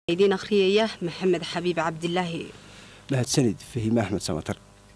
idiin akhriyaya maxamed xabiib cabdilaahi mahadsanid fahiime axmed samatar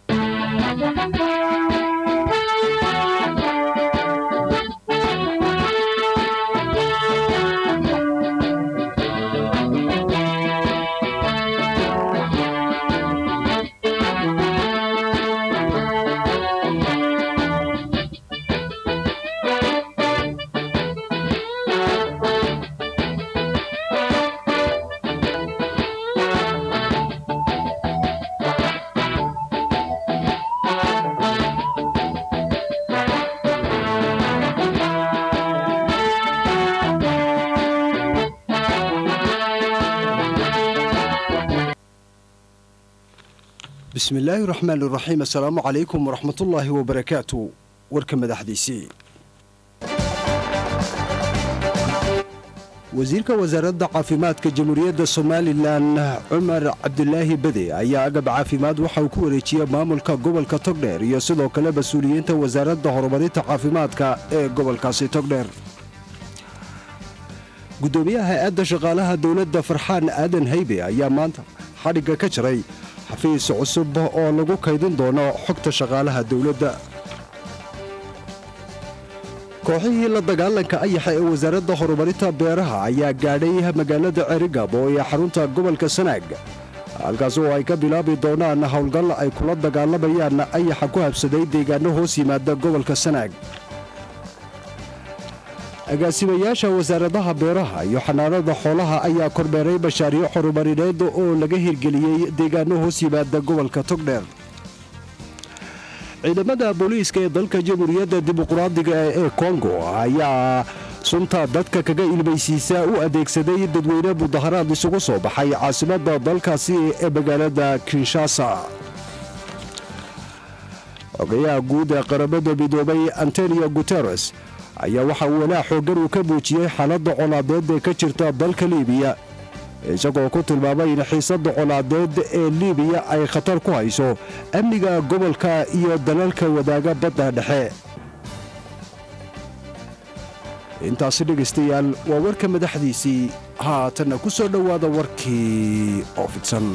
bismi illaahi raxmaan iraxiim assalaamu calaykum waraxmatullaahi wabarakaatu warka madaxdiisii wasiirka wasaaradda caafimaadka jamhuuriyadda somalilan cumar cabdulaahi bede ayaa agab caafimaad waxa uu ku wareejiyey maamulka gobolka togdheer iyo sidoo kale mas-uuliyiinta wasaaradda horumarinta caafimaadka ee gobolkaasi togdheer gudoomiyaha hay-adda shaqaalaha dowladda farxaan aadan haybe ayaa maanta xadhigga ka jiray xafiis cusub oo lagu kaydin doono xogta shaqaalaha dowladda kooxihii la dagaalanka ayaxa ee wasaaradda horumarinta beeraha ayaa gaadhay magaalada cerigab oo ee xarunta gobolka sanaag halkaas oo ay ka bilaabi doonaan howlgal ay kula dagaalamayaan ayaxa ku habsaday deegaano hoos yimaada gobolka sanaag agaasimayaasha wasaaradaha beeraha iyo xanaanada xoolaha ayaa kormeeray mashaariic horumarineed oo laga hirgeliyey deegaano hoos yimaada gobolka togdheer ciidamada booliiska ee dalka jamhuuriyadda dimuqraadiga ee kongo ayaa sunta dadka kaga ilmaysiisa u adeegsaday dadweyne mudaharaad isugu soo baxay caasimadda dalkaasi ee magaalada kinshasa xogayaha guud ee qaramada midoobay antonio guteres ayaa waxa uu walaa xooggan uu ka muujiyey xaaladda colaadeed ee ka jirta dalka liibiya isagoo ku tilmaamay in xiisadda colaadeed ee liibiya ay khatar ku hayso amniga gobolka iyo dalalka wadaaga badda dhexe intaasi dhegaystayaal waa warka madaxdiisii haatanna ku soo dhowaada warkii oo fidsan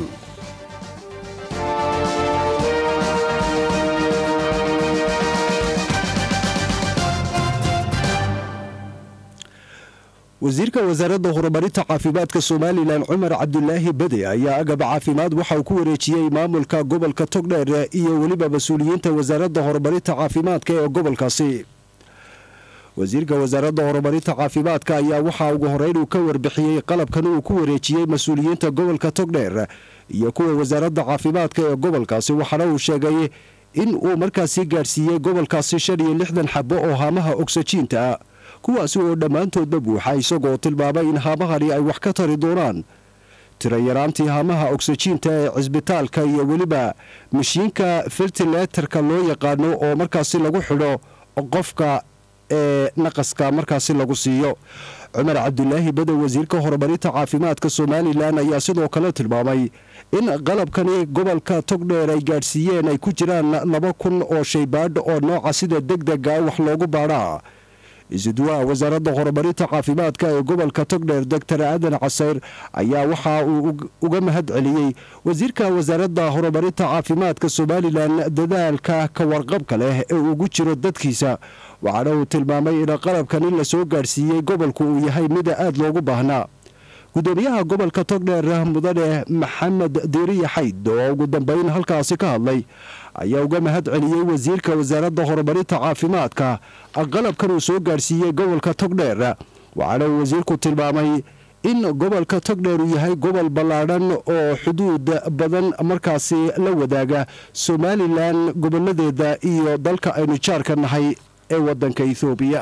wasiirka wasaaradda horumarinta caafimaadka somalilan cumar cabdulaahi bede ayaa agab caafimaad waxa uu ku wareejiyey maamulka gobolka togdheer iyo weliba mas-uuliyiinta wasaaradda horumarinta caafimaadka ee gobolkaasi wasiirka wasaaradda horumarinta caafimaadka ayaa waxaa ugu horeyn uu ka warbixiyey qalabkan uu ku wareejiyey mas-uuliyiinta gobolka togdheer iyo kuwa wasaaradda caafimaadka ee gobolkaasi waxaana uu sheegay in uu markaasi gaadhsiiyey gobolkaasi shan iyo lixdan xabo oo haamaha ogsajiinta kuwaasi oo dhammaantoodba buuxa isagoo tilmaamay in haamahani ay wax ka tari doonaan tirayaraantii haamaha ogsajiinta ee cisbitaalka iyo weliba mashiinka fertileterka loo yaqaano oo markaasi lagu xidho qofka ee naqaska markaasi lagu siiyo cumar cabdulaahi badow wasiirka horumarinta caafimaadka somalilan ayaa sidoo kale tilmaamay in qalabkani gobolka togdheer ay gaadhsiiyeen ay ku jiraan laba kun oo shaybaadh oo nooca sida degdega wax loogu baadhaa isuduwaha wasaaradda horumarinta caafimaadka ee gobolka togdheer doctor aadan casayr ayaa waxa uu uga mahad celiyey wasiirka wasaaradda horumarinta caafimaadka somalilan dadaalka ka warqabka leh ee ugu jiro dadkiisa waxaana uu tilmaamay in qalabkan in lasoo gaadhsiiyey gobolku uu yahay mida aad loogu baahnaa gudoomiyaha gobolka togdheer mudane maxamed diiriya xayd oo ugu dambeyn halkaasi ka hadlay ayaa uga mahad celiyey wasiirka wasaaradda horumarinta caafimaadka qalabkan uu soo gaadhsiiyey gobolka togdheer waxaana uu wasiirku tilmaamay in gobolka togdheer uu yahay gobol ballaadhan oo xuduud badan markaasi la wadaaga somalilan goboladeeda iyo dalka aynu jaarka nahay ee wadanka ethoobiya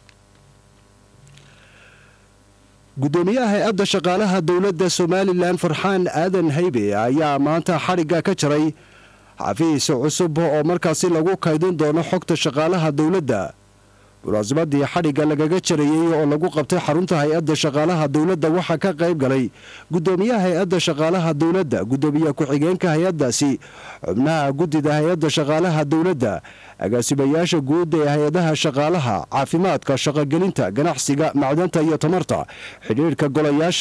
gudoomiyaha hay-adda shaqaalaha dowladda somalilan farxaan aadan haybe ayaa maanta xadhigga ka jaray xafiis cusub oo markaasi lagu kaydin doono xogta shaqaalaha dowladda munaasabadii xadhigga lagaga jarayey oo lagu qabtay xarunta hay-adda shaqaalaha dowladda waxaa ka qayb galay gudoomiyaha hay-adda shaqaalaha dowladda gudoomiye ku-xigeenka hay-addaasi xubnaha guddida hay-adda shaqaalaha dowladda agaasimayaasha guud ee hay-adaha shaqaalaha caafimaadka shaqogelinta ganacsiga macdanta iyo tamarta xidhiirhka golayaasha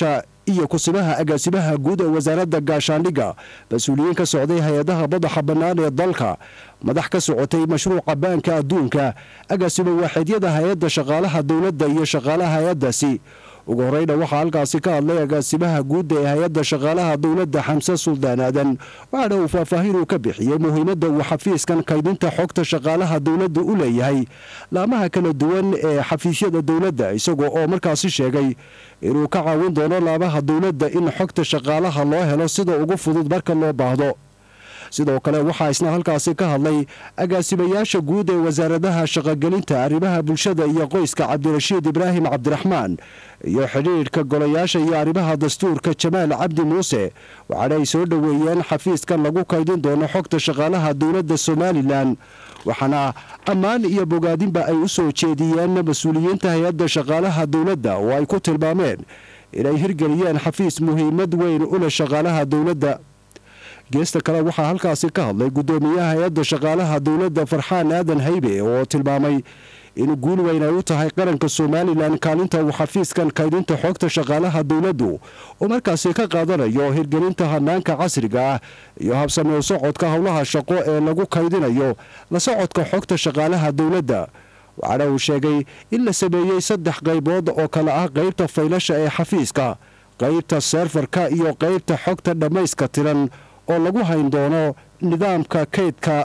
iyo kusimaha agaasimaha guud ee wasaaradda gaashaandhigga mas-uuliyiin ka socday hay-adaha madaxa bannaan ee dalka madax ka socotay mashruuca baanka adduunka agaasimo waaxidyada hay-adda shaqaalaha dowladda iyo shaqaalaha hay-addaasi ugu horeyna waxaa halkaasi ka hadlay agaasimaha guudda ee hay-adda shaqaalaha dowladda xamse suldaan aadan waxaana uu faahfaahin uu ka bixiyey muhiimadda uu xafiiskan kaydinta xogta shaqaalaha dowladda u leeyahay laamaha kala duwan ee xafiisyada dowladda isagoo oo markaasi sheegay inuu ka caawin doono laamaha dowladda in xogta shaqaalaha loo helo sida ugu fudud marka loo baahdo sidoo kale waxaa isna halkaasi ka hadlay agaasimayaasha guud ee wasaaradaha shaqogelinta arrimaha bulshada iyo qoyska cabdirashiid ibraahim cabdiraxmaan iyo xidhiidhka golayaasha iyo arrimaha dastuurka jamaal cabdi muuse waxaana ay soo dhoweeyeen xafiiskan lagu kaydin doono xogta shaqaalaha dowladda somalilan waxaana ammaan iyo bogaadinba ay u soo jeediyeen mas-uuliyiinta hay-adda shaqaalaha dowladda oo ay ku tilmaameen inay hirgeliyeen xafiis muhiimad weyn u leh shaqaalaha dowladda geesta kale waxaa halkaasi ka hadlay guddoomiyaha hay-adda shaqaalaha dowladda farxaan aadan haybe oo tilmaamay in guul weyn ay u tahay qaranka somalilan kaalinta uu xafiiskan kaydinta xogta shaqaalaha dowladdu oo markaasi ka qaadanayo hirgelinta hanaanka casriga ah iyo habsamee socodka howlaha shaqo ee lagu kaydinayo la socodka xogta shaqaalaha dowladda waxaana uu sheegay in la sameeyey saddex qaybood oo kale ah qaybta faylasha ee xafiiska qaybta seerfarka iyo qaybta xogta dhammayska tiran oo lagu hayn doono nidaamka kaydka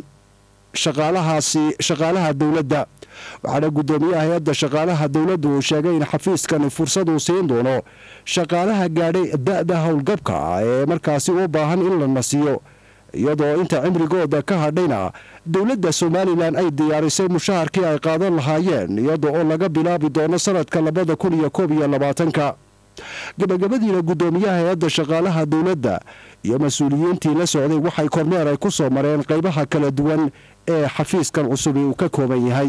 shaqaalahaasi shaqaalaha dowladda waxaana guddoomiyaha hay-adda shaqaalaha dowladdu uu sheegay in xafiiskani fursaduu siin doono shaqaalaha gaadhay da-da howlgabka ah ee markaasi u baahan in la nasiyo iyadoo inta cimrigooda ka hadhayna dowladda somalilan ay diyaarisay mushaharkii ay qaadan lahaayeen iyada oo laga bilaabi doono sanadka labada kun iyo koob iyo labaatanka gabagabadiina guddoomiyaha hay-adda shaqaalaha dowladda iyo mas-uuliyiintii la socday waxay kormeer ay ku soo mareen qaybaha kala duwan ee xafiiskan cusubi uu ka kooban yahay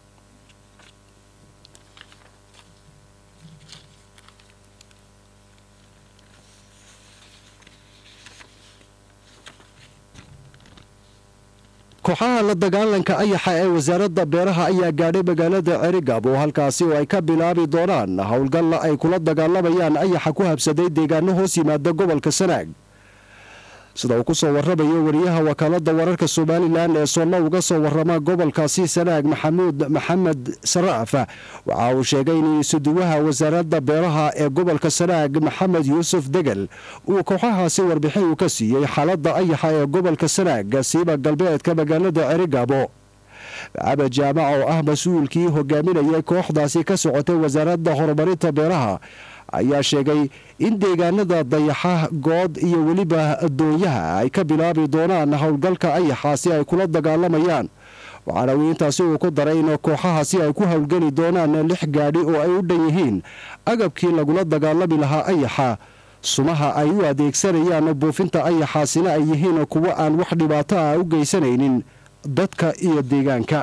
kooxaha la dagaalanka ayaxa ee wasaaradda beeraha ayaa gaadhay magaalada cerigab oo halkaasi oo ay ka bilaabi doonaan howlgalla ay kula dagaalamayaan ayaxa ku habsaday deegaano hoos yimaada gobolka sanaag sida uu ku soo warramayo wariyaha wakaaladda wararka somalilan ee soollo uga soo warrama gobolkaasi sanaag maxamuud maxamed saraaf waxa uu sheegay in isuduwaha wasaaradda beeraha ee gobolka sanaag maxamed yuusuf degel uu kooxahaasi warbixin uu ka siiyey xaaladda ayaxa ee gobolka sanaag siiba galbeedka magaalada cerigabo cabed jaamac oo ah mas-uulkii hogaaminayay kooxdaasi ka socotay wasaaradda horumarinta beeraha ayaa sheegay in deegaanada dayaxa good iyo weliba doonyaha ay ka bilaabi doonaan howlgalka ayaxaasi ay kula dagaalamayaan waxaana uu intaasi uu ku daray in kooxahaasi ay ku howlgeli doonaan lix gaadhi oo ay u dhan yihiin agabkii lagula dagaalami lahaa ayaxa sumaha ay u adeegsanayaan buufinta ayaxaasina ay yihiin kuwo aan wax dhibaato ah u geysanaynin dadka iyo deegaanka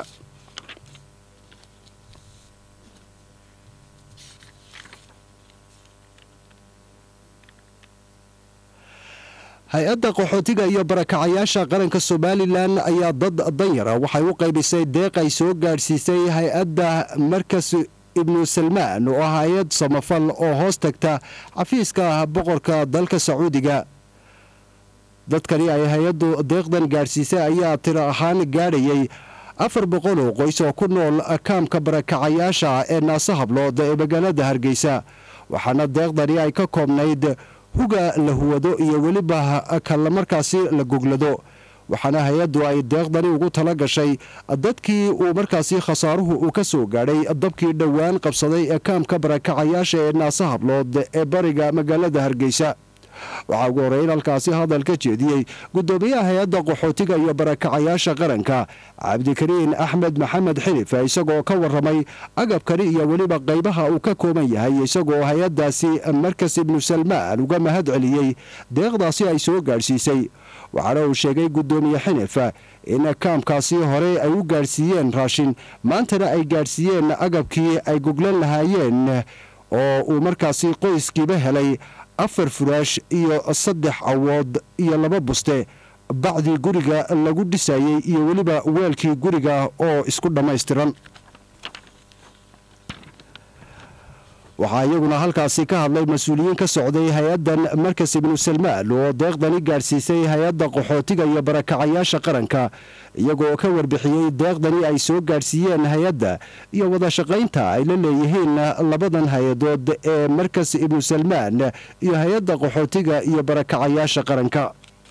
hay-adda qaxootiga iyo barakacayaasha qaranka somalilan ayaa dad danyara waxay u qaybisay deeq ay soo gaadhsiisay hay-adda markas ibnu salmaan oo ah hay-ad samafal oo hoos tagta xafiiska boqorka dalka sacuudiga dadkani ay hay-addu deeqdan gaadhsiisay ayaa tiro ahaan gaadhayay afar boqol oo qoys oo ku nool kaamka barakacayaasha ee naase hablood ee magaalada hargeysa waxaana deeqdani ay ka koobnayd huga la huwado iyo weliba kala markaasi la goglado waxaana hay-addu ay deeqdani ugu tala gashay dadkii uu markaasi khasaaruhu uu ka soo gaadhay dabkii dhowaan qabsaday ee kaamka barakacayaasha ee naase hablood ee bariga magaalada hargeysa waxaa ugu horreyn halkaasi hadal ka jeediyey guddoomiyaha hay-adda qaxootiga iyo barakacayaasha qaranka cabdikariin axmed maxamed xilif isagoo ka warramay agabkani iyo weliba qaybaha uu ka kooban yahay isagoo hay-addaasi markas ibnu salmaan uga mahad celiyey deeqdaasi ay soo gaadhsiisay waxaana uu sheegay guddoomiye xinif in kaamkaasi hore ay u gaadhsiiyeen raashin maantana ay gaadhsiiyeen agabkii ay goglan lahaayeen oo uu markaasi qoyskiiba helay afar furaash iyo saddex awood iyo laba buste bacdii guriga lagu dhisayey iyo weliba weelkii guriga oo isku dhammaystiran waxaa iyaguna halkaasi ka hadlay mas-uuliyiin ka socday hay-addan markas ibnu salmaan oo deeqdani gaadhsiisay hay-adda qaxootiga iyo barakacayaasha qaranka iyagoo ka warbixiyey deeqdani ay soo gaadhsiiyeen hay-adda iyo wada shaqaynta ay la leeyihiin labadan hay-adood ee markas ibnu salmaan iyo hay-adda qaxootiga iyo barakacayaasha qaranka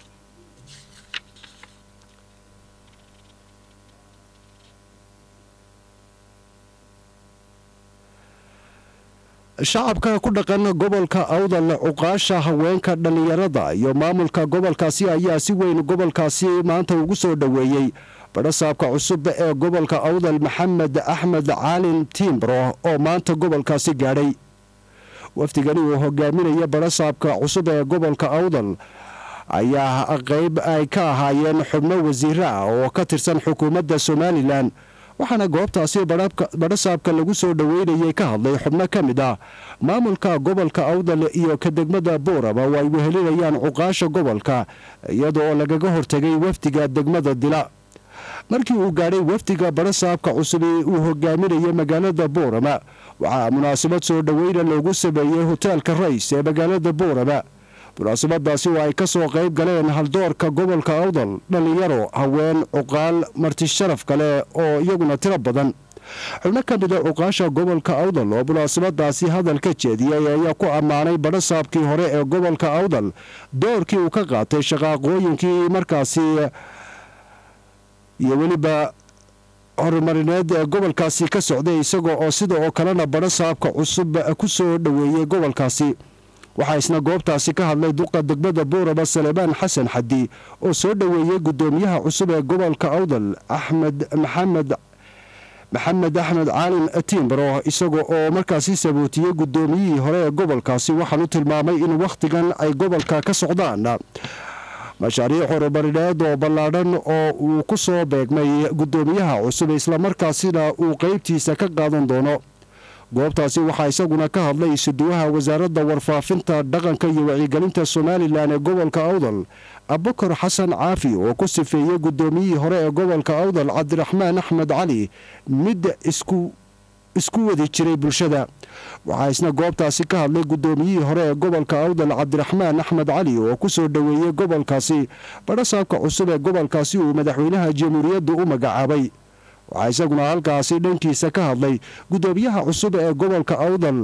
shacabka ku dhaqan gobolka awdal cuqaasha haweenka dhallinyarada iyo maamulka gobolkaasi ayaa si weyn gobolkaasi maanta ugu soo dhoweeyey badhasaabka cusub ee gobolka awdal maxamed axmed caalin tiimbro oo maanta gobolkaasi gaadhay wafdigani uu hogaaminaya badhasaabka cusub ee gobolka awdal ayaa qayb ay ka ahaayeen xubno wasiira ah oo ka tirsan xukuumadda somalilan waxaana goobtaasi badhasaabka lagu soo dhoweynayay ka hadlay xubno ka mid ah maamulka gobolka awdal iyo ka degmada boorama oo ay wehelinayaan cuqaasha gobolka iyadoo lagaga hortegay wafdiga degmada dila markii uu gaadhay wafdiga badhasaabka cusubi uu hogaaminayay magaalada boorama waxaa munaasabad soo dhoweyna loogu sameeyey hoteelka rays ee magaalada boorama munaasabadaasi oo ay ka soo qayb galeen haldoorka gobolka awdal dhallinyaro haween cuqaal marti sharaf kale oo iyaguna tiro badan xubno ka mida cuqaasha gobolka awdal oo munaasabadaasi hadal ka jeediyey ayaa ku ammaanay badhasaabkii hore ee gobolka awdal doorkii uu ka qaatay shaqaaqooyinkii markaasi iyo weliba horumarineed ee gobolkaasi ka socday isaga oo sida oo kalena badhasaabka cusub ku soo dhoweeyey gobolkaasi waxaa isna goobtaasi ka hadlay duqa degmada boorama saleebaan xasan xadi oo soo dhoweeyey guddoomiyaha cusub ee gobolka awdal axmed maxamed maxamed axmed caalin tiimbaro isaga oo markaasi sabootiyey guddoomiyihii hore ee gobolkaasi waxaanu tilmaamay in wakhtigan ay gobolka ka socdaan mashaariic horumarineed oo ballaadhan oo uu ku soo beegmay guddoomiyaha cusub islamarkaasina uu qeybtiisa ka qaadan doono goobtaasi waxaa isaguna ka hadlay isuduwaha wasaaradda warfaafinta dhaqanka iyo wacyigelinta somalilan ee gobolka awdal abukar xasan caafi oo ku sifeeyey guddoomiyihii hore ee gobolka awdal cabdiraxmaan axmed cali mid isku isku wadi jiray bulshada waxaa isna goobtaasi ka hadlay guddoomiyihii hore ee gobolka awdal cabdiraxmaan axmed cali oo ku soo dhoweeyey gobolkaasi badhasaabka cusub ee gobolkaasi uu madaxweynaha jamhuuriyadda u magacaabay waxaa isaguna halkaasi dhankiisa ka hadlay guddoomiyaha cusub ee gobolka awdal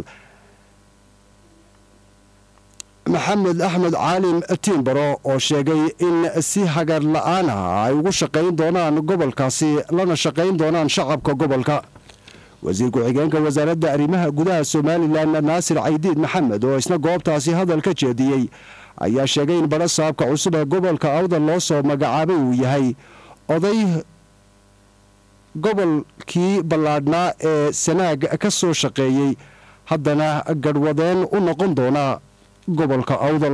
maxamed axmed caalin tiimbaro oo sheegay in si hagar la-aan ah ay ugu shaqayn doonaan gobolkaasi lana shaqayn doonaan shacabka gobolka wasiir ku-xigeenka wasaaradda arrimaha gudaha somalilan naasir caydiid maxamed oo isna goobtaasi hadal ka jeediyey ayaa sheegay in badhasaabka cusub ee gobolka awdal loo soo magacaabay uu yahay oday gobolkii ballaadhnaa ee sanaag ka soo shaqeeyey haddana gadhwadeen u noqon doona gobolka awdal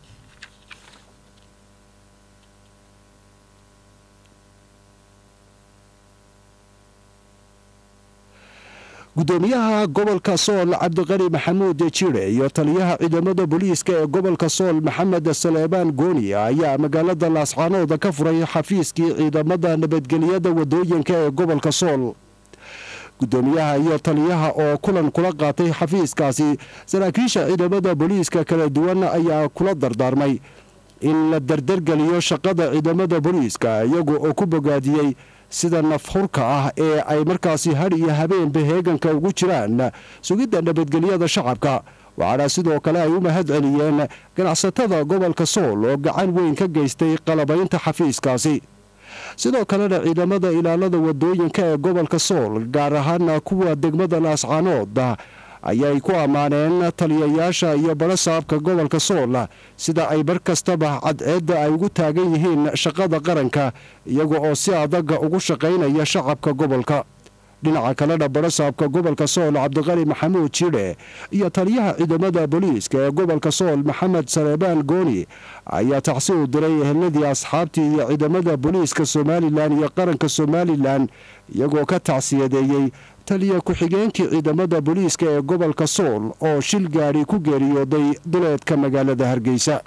guddoomiyaha gobolka sool cabdiqani maxamuud jire iyo taliyaha ciidamada booliiska ee gobolka sool maxamed saleebaan gooni ayaa magaalada laascaanooda ka furay xafiiskii ciidamada nabadgelyada wadooyinka ee gobolka sool guddoomiyaha iyo taliyaha oo kulan kula qaatay xafiiskaasi saraakiisha ciidamada booliiska kala duwan ayaa kula dardaarmay in la dardargeliyo shaqada ciidamada booliiska iyagu oo ku bogaadiyey sida nafhurka ah ee ay markaasi hadh iyo habeenba heeganka ugu jiraan sugidda nabadgelyada shacabka waxaana sidoo kale ay u mahad celiyeen ganacsatada gobolka sool oo gacan weyn ka geystay qalabaynta xafiiskaasi sidoo kalena ciidamada ilaalada wadooyinka ee gobolka sool gaar ahaana kuwa degmada laascaanood ayay ku ammaaneen taliyayaasha iyo badhasaabka gobolka sool sida ay bar kastaba cadceedda ay ugu taagan yihiin shaqada qaranka iyaga oo si adaga ugu shaqaynaya shacabka gobolka dhinaca kalena badhasaabka gobolka sool cabdiqali maxamuud jidhe iyo taliyaha ciidamada booliiska ee gobolka sool maxamed saleebaan gooni ayaa tacsi u diray eheladii asxaabtii iyo ciidamada booliiska somalilan iyo qaranka somalilan iyagoo ka tacsiyadeeyey taliya ku-xigeenkii ciidamada booliiska ee gobolka sool oo shil gaadhi ku geeriyooday duleedka magaalada hargeysa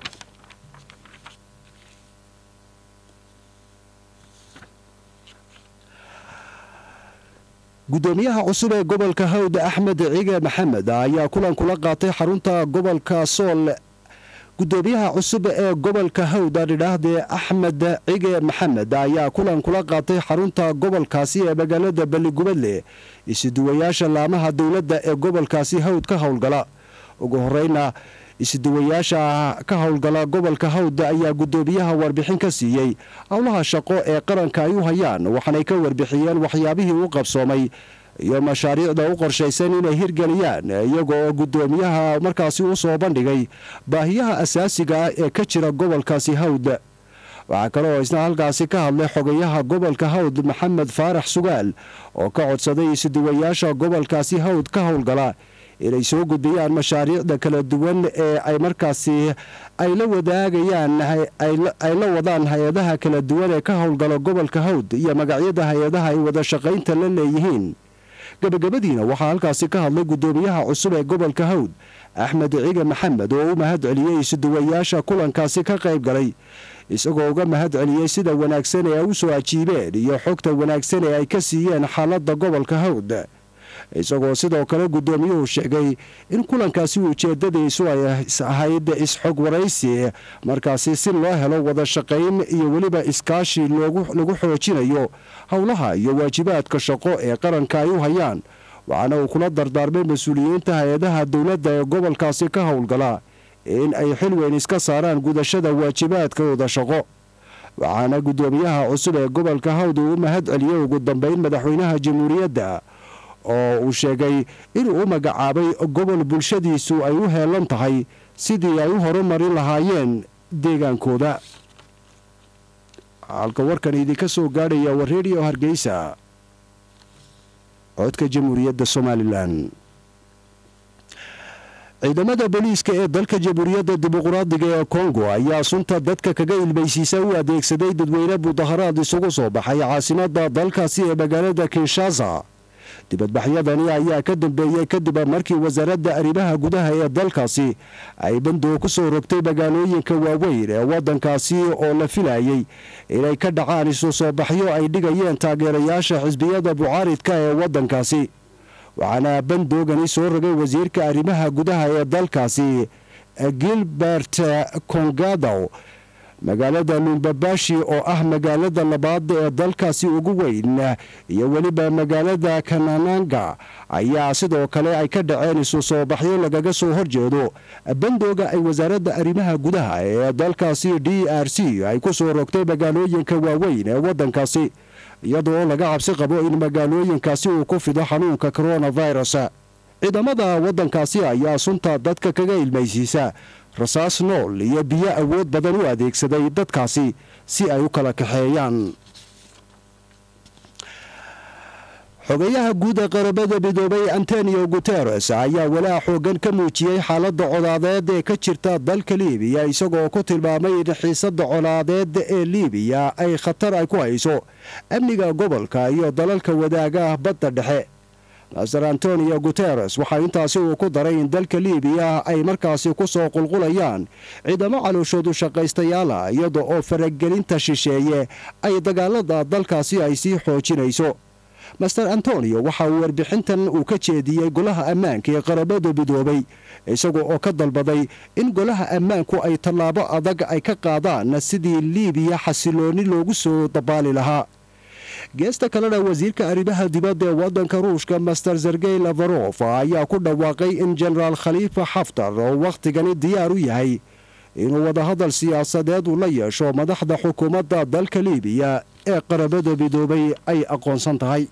gudoomiyaha cusub ee gobolka hawd axmed cige maxamed ayaa kulan kula qaatay xarunta gobolka sool gudoomiyaha cusub ee gobolka hawd adhidhaahdee axmed cige maxamed ayaa kulan kula qaatay xarunta gobolkaasi ee magaalada balligubadle isuduwayaasha laamaha dowladda ee gobolkaasi hawd ka howlgala ugu horeyna isuduwayaasha ka howlgala gobolka hawd ayaa gudoomiyaha warbixin ka siiyey howlaha shaqo ee qaranka ay u hayaan waxaanay ka warbixiyeen waxyaabihii u qabsoomay iyo mashaariicda u qorshaysan inay hirgeliyaan iyaga oo gudoomiyaha markaasi u soo bandhigay baahiyaha asaasiga ah ee ka jira gobolkaasi hawd waxaa kale oo isna halkaasi ka hadlay xogayaha gobolka hawd maxamed faarax sugaal oo ka codsaday isuduwayaasha gobolkaasi hawd ka howlgala inay soo gudbiyaan mashaariicda kala duwan ee ay markaasi ay la wadaagayaan ay la wadaan hay-adaha kala duwan ee ka howlgala gobolka hawd iyo magacyada hay-adaha ay wada shaqaynta la leeyihiin gabagabadiina waxaa halkaasi ka hadlay gudoomiyaha cusub ee gobolka hawd axmed cige maxamed oo u mahad celiyey isuduwayaasha kulankaasi ka qayb galay isagoo uga mahad celiyey sida wanaagsan ee ay u soo ajiibeen iyo xogta wanaagsan ee ay ka siiyeen xaaladda gobolka hawd isagoo sidoo kale gudoomiyuhu sheegay in kulankaasi ujeedadiisu ay ahayd is-xog waraysi markaasi si loo helo wada shaqayn iyo weliba iskaashi lagu xoojinayo howlaha iyo waajibaadka shaqo ee qaranka ay u hayaan waxaana uu kula dardaarmay mas-uuliyiinta hay-adaha dowladda ee gobolkaasi ka howlgala in ay xil weyn iska saaraan gudashada waajibaadkooda shaqo waxaana gudoomiyaha cusub ee gobolka hawd uu u mahad celiyey ugu dambeyn madaxweynaha jamhuuriyadda oo uu sheegay inuu u magacaabay gobol bulshadiisu ay u heelan tahay sidii ay u horumarin lahaayeen deegaankooda halka warkan idinka soo gaadhaya waa redio hargeysa codka jamhuuriyadda somalilan ciidamada booliiska ee dalka jamhuuriyadda dimuqraadiga ee kongo ayaa sunta dadka kaga ilmaysiisa u adeegsaday dadweyne mudaharaad isugu soo baxay caasimada dalkaasi ee magaalada kinshasa dibadbaxyadani ayaa ka dambeeyey kadib markii wasaaradda arrimaha gudaha ee dalkaasi ay bandoo ku soo rogtay magaalooyinka waaweyn ee waddankaasi oo la filayey inay ka dhacaan isu soo baxyo ay dhigayeen taageerayaasha xisbiyada mucaaridka ee waddankaasi waxaana bandoogani soo rogay wasiirka arrimaha gudaha ee dalkaasi gilbert kongadow magaalada lumbabashi oo ah magaalada labaad ee dalkaasi ugu weyn iyo weliba magaalada kanananga ayaa sidoo kale ay ka dhaceen isu soo baxyo lagaga soo horjeedo bandooga ay wasaaradda arrimaha gudaha ee dalkaasi d r c ay ku soo rogtay magaalooyinka waaweyn ee waddankaasi iyadoo laga cabsi qabo in magaalooyinkaasi uu ku fido xanuunka coronavirus ciidamada waddankaasi ayaa sunta dadka kaga ilmaysiisa rasaas nool iyo biyo awood badan u adeegsaday dadkaasi si ay u kala kaxeeyaan xogayaha guud ee qarabada midoobay antonio guteres ayaa walaa xoogan ka muujiyey xaaladda colaadeed ee ka jirta dalka liibiya isagoo ku tilmaamay in xiisadda colaadeed ee liibiya ay khatar ay ku hayso amniga gobolka iyo dalalka wadaaga badda dhexe master antonio guteres waxaa intaasi uu ku daray in dalka liibiya ay markaasi ku soo qulqulayaan ciidamo calooshoodu shaqaystayaala iyada oo faragelinta shisheeye ay dagaalada dalkaasi ay sii xoojinayso master antonio waxa uu warbixintan uu ka jeediyey golaha ammaanka ee qarabada midoobay isaga oo ka dalbaday in golaha ammaanku ay tallaabo adag ay ka qaadaan sidii liibiya xasilooni loogu soo dabaali lahaa geesta kalena wasiirka arrimaha dibadda ee waddanka ruushka master sergey lafarof ayaa ku dhawaaqay in jenaraal khaliifa xaftar oo wakhtigani diyaar u yahay inuu wadahadal siyaasadeed uu la yeesho madaxda xukuumadda dalka liibiya ee qarabada midoobay ay aqoonsan tahay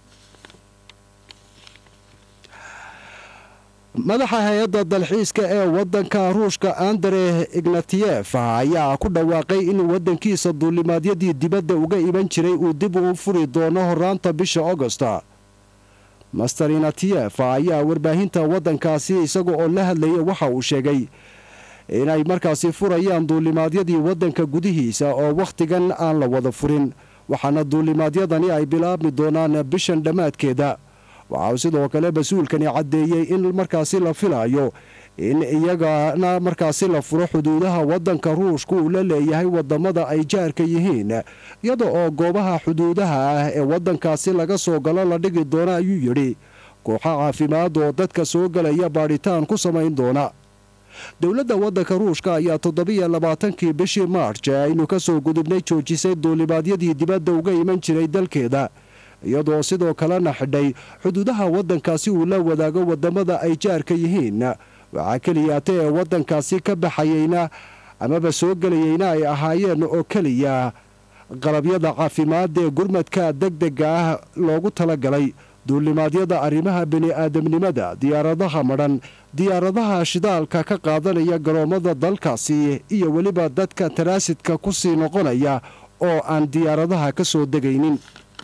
madaxa hay-adda dalxiiska ee waddanka ruushka andre ignatiyef ayaa ku dhawaaqay in waddankiisa duulimaadyadii dibadda uga iman jiray uu dib u furi doono horaanta bisha augosta master ignatiyef ayaa warbaahinta waddankaasi isaga oo la hadlayay waxa uu sheegay inay markaasi furayaan duulimaadyadii waddanka gudihiisa oo wakhtigan aan la wada furin waxaana duulimaadyadani ay bilaabmi doonaan bishan dhammaadkeeda waxa uu sidoo kale mas-uulkani caddeeyey in markaasi la filayo in iyagana markaasi la furo xuduudaha waddanka ruushka uu la leeyahay wadamada ay jaarka yihiin iyada oo goobaha xuduudaha ah ee waddankaasi laga soo galo la dhigi doona ayuu yidhi kooxo caafimaad oo dadka soo galaya baadhitaan ku samayn doona dowladda waddanka ruushka ayaa toddobiyo labaatankii bishii maarj ee aynu ka soo gudubnay joojisay duulibaadyadii dibadda uga iman jiray dalkeeda iyadoo sidoo kalena xidhay xuduudaha waddankaasi uu la wadaago wadamada ay jaarka yihiin waxaa keliyaata ee waddankaasi ka baxayeyna amaba soo gelayeyna ay ahaayeen oo keliya qalabyada caafimaad ee gurmadka degdega ah loogu talagalay duulimaadyada arrimaha bini-aadamnimada diyaaradaha madhan diyaaradaha shidaalka ka qaadanaya garoommada dalkaasi iyo weliba dadka taraasidka ku sii noqonaya oo aan diyaaradaha ka soo degaynin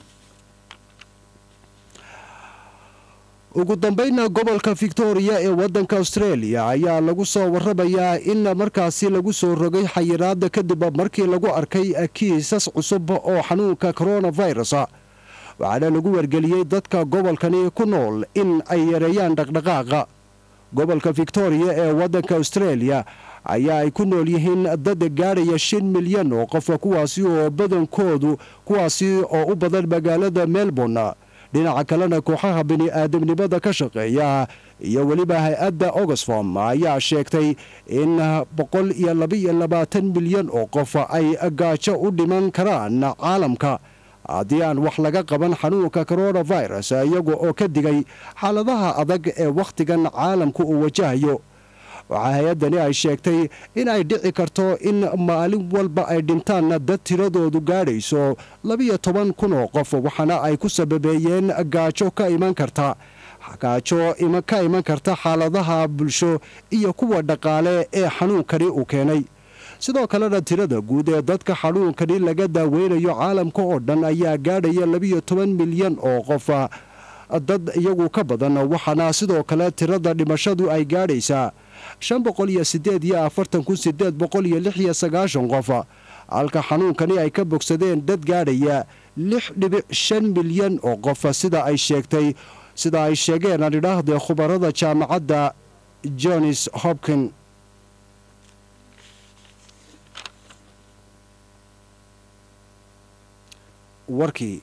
ugu dambayna gobolka victoria ee waddanka australia ayaa lagu soo waramayaa in markaasi lagu soo rogay xayiraada kadib markii lagu arkay kiisas cusub oo xanuunka coronavirus waxaana lagu wargeliyey dadka gobolkani ku nool in ay yareeyaan dhaqdhaqaaqa gobolka victoria ee waddanka australia ayaa ay ku nool yihiin dad gaadhaya shan milyan oo qof kuwaasi oo badankoodu kuwaasi oo u badan magaalada melbourne dhinaca kalena kooxaha bini-aadamnimada ka shaqeeya iyo weliba hay-adda oxfom ayaa sheegtay in boqol iyo labaiyo labaatan milyan oo qof ay gaajo u dhiman karaan caalamka haddii aan wax laga qaban xanuunka coronavirus iyaga oo ka digay xaaladaha adag ee wakhtigan caalamku uu wajahayo waxaa hay-addani ay sheegtay in ay dhici karto in maalin walba ay dhintaan dad tiradoodu gaadhayso labiyo toban kun oo qof waxaana ay ku sababeeyeen gaajo ka iman karta gaajo ka iman karta xaaladaha bulsho iyo kuwa dhaqaale ee xanuunkani uu keenay sidoo kalena tirada guud ee dadka xanuunkani laga daaweynayo caalamka oo dhan ayaa gaadhaya labiyo toban milyan oo qof dad iyagu ka badan waxaana sidoo kale tirada dhimashadu ay gaadhaysaa shan boqol iyo sideed iyo afartan kun sideed boqol iyo lix iyo sagaashan qof halka xanuunkani ay ka bogsadeen dad gaadhaya lix dhibic shan milyan oo qof sida ay sheegtay sida ay sheegeen aan idhaahdee khubarada jaamacadda johns hopkin warkii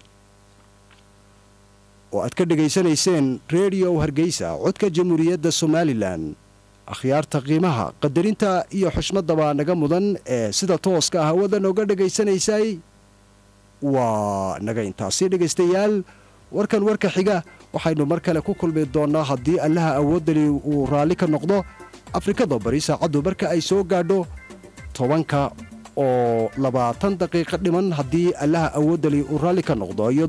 oo aad ka dhegaysanayseen redio hargeysa codka jamhuuriyadda somalilan akhyaarta qiimaha qadarinta iyo xushmadaba naga mudan ee sida tooska ah hawada nooga dhegaysanaysay waa naga intaasi dhegaystayaal warkan warka xiga waxaynu mar kale ku kulmi doonnaa haddii allaha awooddani uu raalli ka noqdo afrikada bari saacaddu marka ay soo gaadho tobanka oo labaatan daqiiqo dhiman haddii allaha awooddani uu raalli ka noqdo